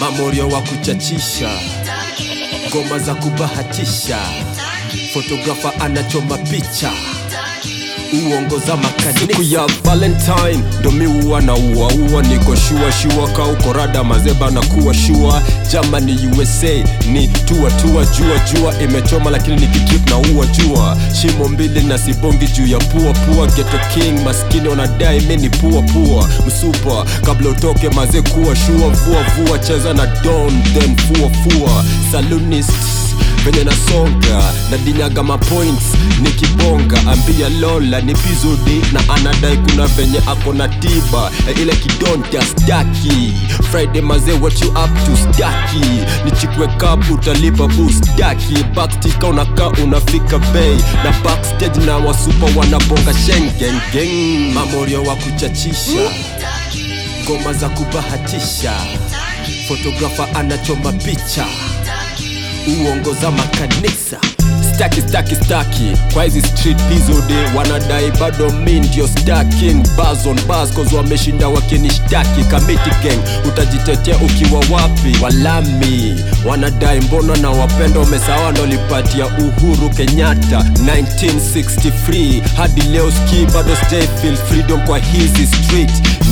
mamorio wa kuchachisha ngoma za kubahatisha fotografa anachoma picha uongoza makanisa siku ya valentine ndo miua na uaua niko shua shua kauko rada mazeba na kuwa shua jamani usa ni tua tua jua jua imechoma lakini nikikip na ua jua shimo mbili na sibongi juu ya pua pua geto king maskini wanadai mini pua pua msupa kabla utoke maze kuwa shua vua vua cheza na don then fua fua salunist venye nasonga na dinyaga mapoints nikibonga ambia lola ni pizodi na anadai kuna venye ako na tiba e ile kidonta staki friday maze what you up to staki nichikwe cup utalipa bu staki backstika unakaa unafika bei na backstage na wasupa wanabonga shengengeng mamorio wa kuchachisha ngoma za kubahatisha fotografa anachoma picha uongoza makanisa staki staki staki kwa hizi street pizode wanadai bado mi ndio staking bazon bascos wameshinda wakinishtaki kamiti gang utajitetea ukiwa wapi walami wanadai mbona na wapenda umesawa ndolipatia uhuru kenyatta 1963 hadi leo ski bado stay feel freedom kwa hizi street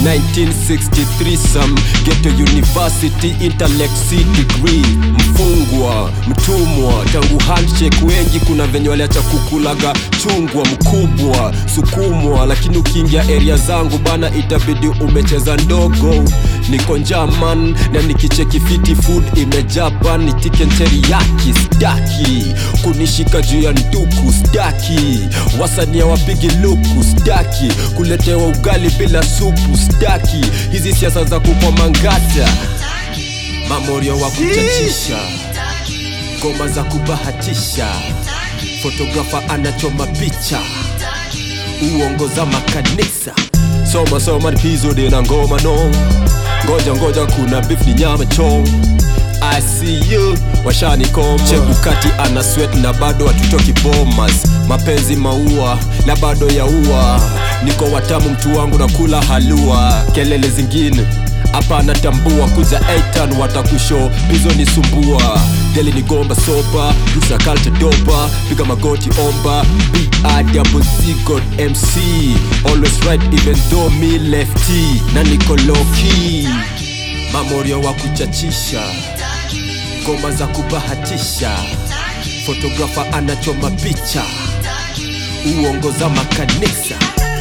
1963 some geto university intellect C degree mfungwa mtumwa tangu handshake wengi kuna venye waliacha kukulaga chungwa mkubwa sukumwa lakini ukiingia area zangu bana itabidi umecheza ndogo niko njaman na nikicheki fiti food imejapan nitike teriyaki staki kunishika juu ya nduku staki wasania wapigi luku staki kuletewa ugali bila supu staki hizi siasa za kupomangata mamorio wa kuchachisha ngoma za kubahatisha fotografa anachoma picha uongoza makanisa soma soma nipizode na ngoma no ngoja ngoja kuna beef ni nyama chong I see you washanikoma chebukati ana sweat na bado hatutoki bomas mapenzi maua na bado yaua niko watamu mtu wangu na kula halua kelele zingine hapa anatambua kuja eitan watakusho pizo ni sumbua deli ni gomba sopa rusa kalcha dopa piga magoti omba biadabozigot mc always right even though me lefty na niko loki mamorio wa kuchachisha ngoma za kubahatisha fotografa anachoma picha uongoza makanisa